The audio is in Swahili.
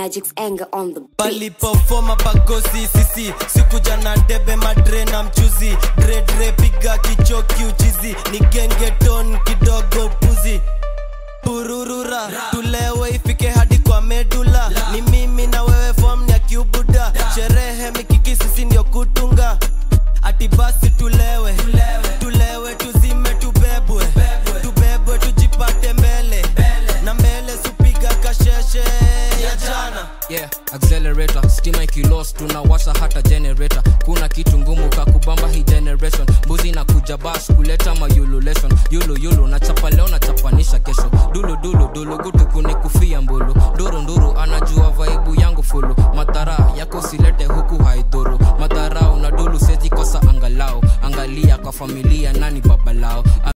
Magic's anger on the beat. palipofoma pagosi sisi sikuja na debe madre na mchuzi dredre piga kichoki uchizi ni gengeton kidogo puzi pururura tulewe ifike hadi kwa medula ni mimi na wewe fom ya kiubuda sherehe mikiki sisi ndio kutunga ati basi tulewe tulewe tuzime tubebwe tubebwe tujipate mbele na mbele supiga kasheshe ya jana yeah accelerator stima ikilos tunawasha hata generator kuna kitu ngumu kakubamba hii generation mbuzi na kuja bas kuleta mayululation yulu yulu nachapa leo nachapanisha kesho dulu dulu dulu gutu kunikufia mbulu nduru nduru anajua vaibu yangu fulu madhara yako silete huku haidhuru madharau na dulu sezi kosa angalau angalia kwa familia nani baba